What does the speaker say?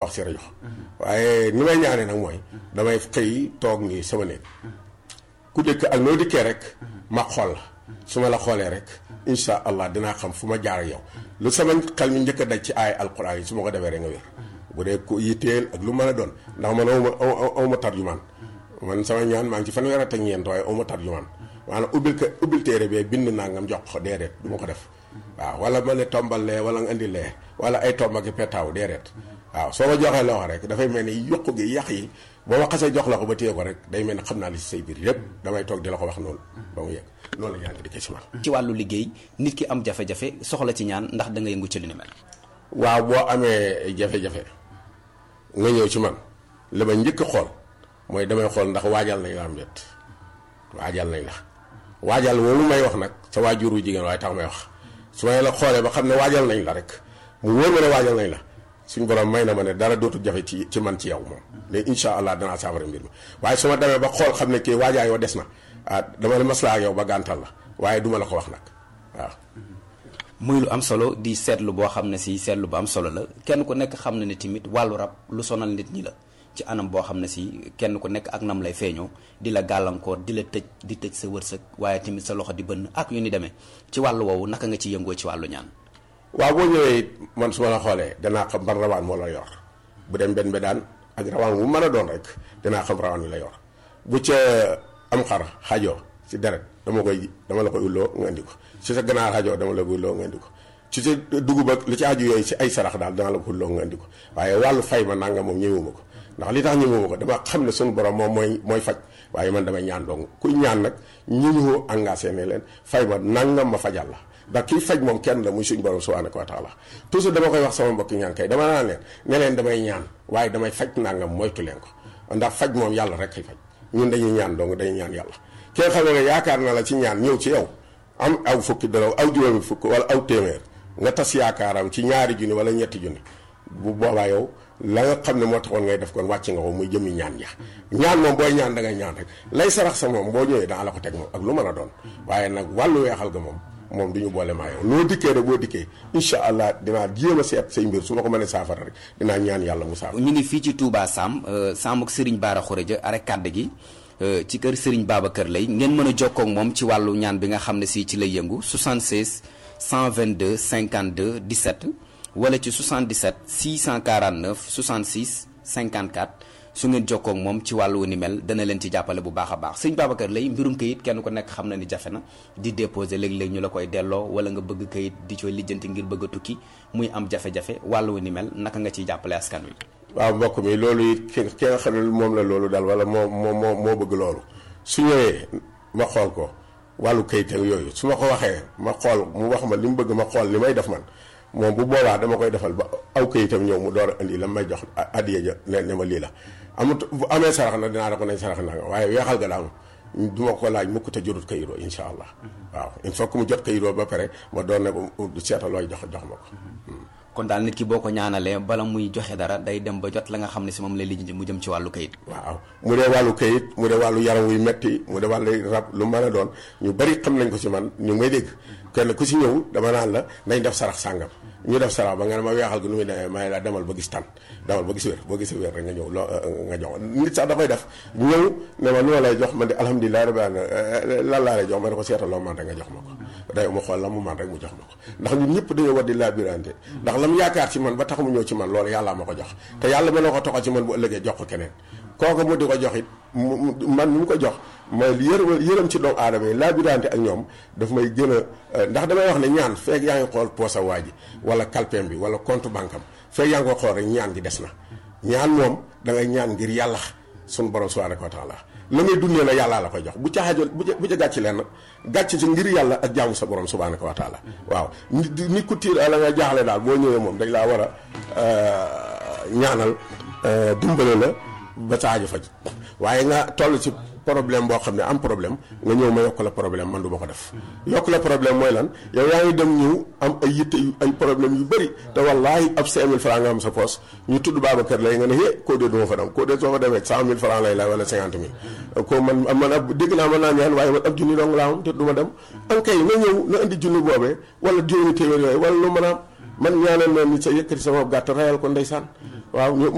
wax si rajo waaye ni may ñaanee nag mooy damay xëy toog nii sama néeg ku dëkk ak noo dikkee rek ma xool la su ma la xoolee rek insha allah dinaa xam fu ma jaar ak yow lu sama xel mi njëkk a daj ci aay alquran yi su ma ko defee rek nga wér bu dee ku yitteel ak lu mën a doon ndax man awma awma tarjumaan man sama ñaan maa ngi ci fanweer ak ñeent waaye awma tarjumaan maanaam ubbil ko ubbil téere bee bind nangam jox ko déedéet du ma ko def waaw wala ma ne tombal lee wala nga indi lee wala ay tomb ak petaaw déedéet waaw soo ma joxee loo rek dafay mel ni yokku gi yàq yi boo ma xasee jox la ko ba téye ko rek day mel ni xam naa li si say biir yépp damay toog di la ko wax noonu ba mu yegg noonu la ñaan di ko si man ci wàllu liggéey nit ki am jafe-jafe soxla ci ñaan ndax da nga yëngu ci li ni mel waaw boo amee jafe-jafe nga ñëw ci man li ma njëkk a xool mooy damay xool ndax waajal nañ la am déet waajal nañ la waajal moomu may wax nag sa waajuru jigéen waaye tax may wax su may la xoolee ba xam ne waajal nañ la rek mu wóor ma ne waajal nañ la suñ borom may na ma ne dara dootul jafe ci ci man ci yow moom léegi incha allah danaa saafara mbir mi waaye su ma demee ba xool xam ne kii waajaa yoo des na ah dama ne maslaa ak yow ba gàntal la waaye duma la ko wax nag waaw muy lu am solo di seetlu boo xam ne si seetlu bu am solo la kenn ku nekk xam na ne tamit wàllu rab lu sonal nit ñi la ci anam boo xam ne si kenn ku nekk ak nam lay feeñoo di la gàllankoor di la tëj di tëj sa wërsëg waaye tamit sa loxo di bënn ak yu ni demee ci wàllu woowu naka nga ci yëngoo ci wàllu ñaan waaw boo ñëwee it man su ma la xoolee danaa xam ban rawaan moo la yor bu dem benn daan ak rawaan bu mën a doon rek dinaa xam rawaan wi la yor bu ca am xar xajoo ci deret dama koy dama la koy ulloo nga indi ko ci sa ganaar xajoo dama la koy ulloo nga indi ko ci sa dugub ak li ci aju yooyu ci ay sarax daal dana la ko ulloo nga indi ko waaye wàllu fay ma nanga moom ñëwuma ko ndax li tax ñëwuma ko dama xam ne suñu borom moom mooy mooy faj waaye man damay ñaan dong kuy ñaan nag ñi ñu engagé ne leen fay ma nangam ma fajal la ndax kii faj moom kenn la muy suñu borom subhanahu wa taala toujours dama koy wax sama mbokki ñaan kay dama naan leen ne leen damay ñaan waaye damay faj nangam moytu leen ko ndax faj moom yàlla rek kay faj ñun dañuy ñaan dong dañuy ñaan yàlla ki nga xam ne yaakaar na la ci ñaan ñëw ci yow am aw fukki dara aw juróomi fukk wala aw téeméer nga tas yaakaaram ci ñaari junni wala ñetti junni bu boobaa yow la nga xam ne moo taxoon ngay def kon wàcc nga ko muy jëmi ñaan ya ñaan moom booy ñaan da ngay ñaan rek lay sarax sa moom boo ñëwee daa la ko teg moom ak lu mën a doon waaye nag wàllu weexal ga moom moom du ñu boole maa yow noo dikkee rek boo dikkee incha allah dinaa jéem a seet say mbir su ma ko mënee saafara rek dinaa ñaan yàlla mu saafara. ñu ngi fii ci Touba Sam Sam ak Serigne Bara Khourédia arek kàdd gi ci kër Serigne Babacar Lay ngeen mën a jokkoo ak moom ci wàllu ñaan bi nga xam ne si ci lay yëngu 76 122 52 17 wala ci 77 649 66 54 su ngeen jokkoo ak moom ci wàllu ni mel dana leen ci jàppale bu baax a baax sëñ Babacar Lay mbirum kayit kenn ku nekk xam na ni jafe na di déposer léeg-léeg ñu la koy delloo wala nga bëgg kayit di cooy lijjanti ngir bëgg a tukki muy am jafe-jafe wàllu ni mel naka nga ciy jàppale askan wi. waaw mbokk mi loolu it ki ki nga xam ne moom la loolu daal wala moo moo moo moo bëgg loolu su ñëwee ma xool ko wàllu kayit ak yooyu su ma ko waxee ma xool mu wax ma li mu bëgg ma xool li may def man moom bu boobaa dama koy defal ba aw kayitam ñëw mu door a indi la may jox addiya ja ne ne ma lii la amut bu amee sarax na dinaa da ko nañ sarax naa waaye weexal ga daal du ma ko laaj mukk te jotut kayitoo insha allah waaw il faut que mu jot kayitoo ba pare ma doon ne ko seetal looy jox jox ma ko kon daal nit ki boo ko ñaanalee bala muy joxe dara day dem ba jot la nga xam ne si moom lay lijjanti mu jëm ci wàllu kayit waaw mu dee wàllu kayit mu dee wàllu yaram wuy metti mu dee wàllu rab lu mën a doon ñu bari xam nañ ko ci man ñu may dégg kenn ku ci ñëw dama naan la nañ def sarax sàngam ñu def sarax ba nga ne ma weexal gi nu muy demee may la demal ba gis tan demal ba gis wér boo gisee wér rek nga ñëw loo nga jox nit sax da koy def ñëw ne ma lu ma lay jox man de alhamdulilah rabbil alamin lan laa lay jox ma ne ko seetal loo man rek nga jox ma ko day mu xool la mu man rek mu jox ma ko ndax ñun ñëpp dañoo war di labirante ndax la mu yaakaar ci man ba tax mu ñëw ci man loolu yàllaa ma ko jox te yàlla mën na ko toxal ci man bu ëllëgee jox ko keneen kooku mu di ko jox it man mu ko jox mooy yërëm yërëm ci doomu aadama yi labirante ak ñoom daf may gën a ndax damay wax ne ñaan feeg yaa ngi xool poosa waa ji wala kalpeem bi wala compte banque am feeg yaa ngi ko xool rek ñaan gi des na ñaan moom da ngay ñaan ngir yàlla sunu borom subhanahu wa taala la ngay dundee na yàllaa la koy jox bu ca xaajal bu ca bu ca gàcc leen gàcc ci ngir yàlla ak jaamu sa borom subhanahu wa taala waaw nit ku tiir la nga jaaxle daal boo ñëwee moom dañ laa war a ñaanal dimbale la ba sa aajo faj waaye nga toll ci problème boo xam ne am problème nga ñëw ma yokk la problème man du ma ko def yokk la problème mooy lan yow yaa ngi dem ñëw am ay yitte yu ay problème yu bëri te wallaahi ab 5000 francs nga am sa poos ñu tudd Babacar lay nga ne hé koo dee du ma fa dem koo dee soo fa demee 100000 francs lay lay wala 50 000 ko man man ab dégg naa mën naa ñaan waaye man ab junni dong laa am te du ma dem an kay na ñëw na indi junni boobee wala juróomi téeméer yooyu wala lu mën a am man ñaanal na nit sa yëkkati sama gàtt rayal ko ndeysaan waaw